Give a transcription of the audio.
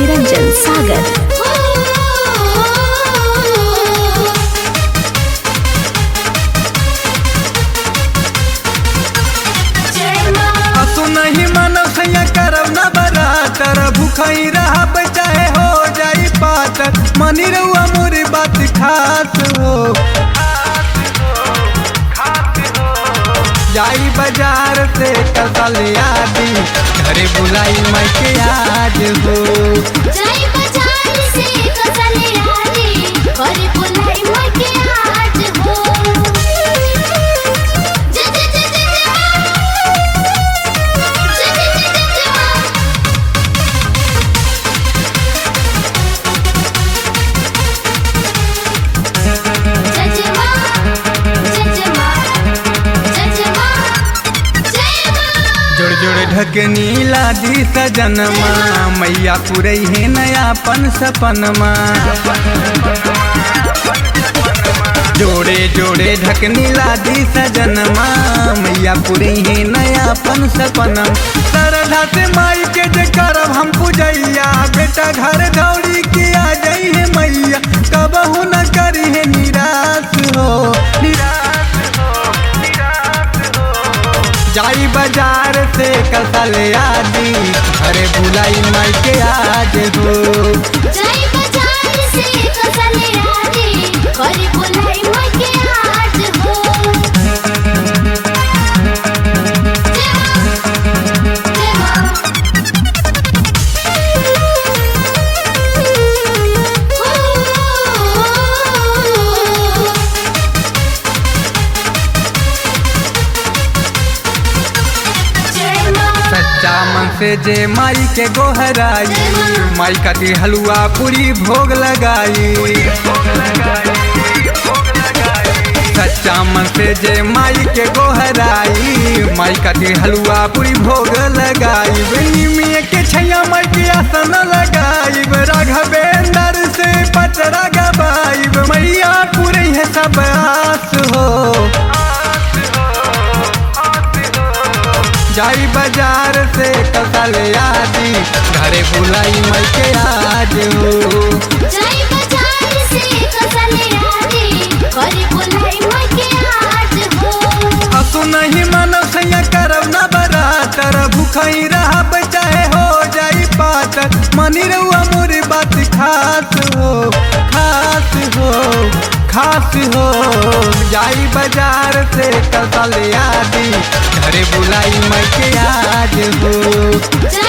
निरंजन सागर असु नहीं मानव सैया करब न बरातर भूखई रहब चाहे हो जाई पातर मनी रहुआ मोरी बात खास हो जाई बाजार से कसल आदि घरे बुलाई मैं के आज हो जय बाजार से कसले आली करे बुलाई मके आज हो जय जय जय जय जय जय जय जय जय जय जय मां जय जय मां जय जय मां जय मां जोड़ जोड़ ढकनी लादी सजनमा मैया पुरई है नयापन सपनमा जोड़े जोड़े ढकनी लादी सजनमा मैया पुरई है नयापन सपनम श्रद्धा से माई के जे करब हम पूजैया बेटा घर दौड़ी के आ जाई है मैया कबहू न करी है निराश हो निराश हो निराश हो जाई बाजार से कसल आदि अरे बुलाई माई के आज हो जय बाजार से कसले आली करे बुलाई मके आज हो जय मां जय मां जय मां सच्चा मन से जे माई के गोहराई माई का दी हलवा पूरी भोग लगाई सच्चा मन से जे माई के गोहराई माई का दी हलवा पूरी भोग लगाई निमिया के छैया माई के आसन लगाई राघवेंद्र से पचरा गबाई मैया पूरी है सब आस हो जाई बाजार से कसल आदि घरे बुलाई मई के आज हो जय बाजार से कसले आली करे बुलाई मके आज हो असु नहीं मानव सैया करब न बरातर भूखई रहब चाहे हो जाई पातर मनी रहुआ मोरी बात खास हो खास हो खास हो जाई बाजार से कसल आदि घरे बुलाई मई के आज हो जय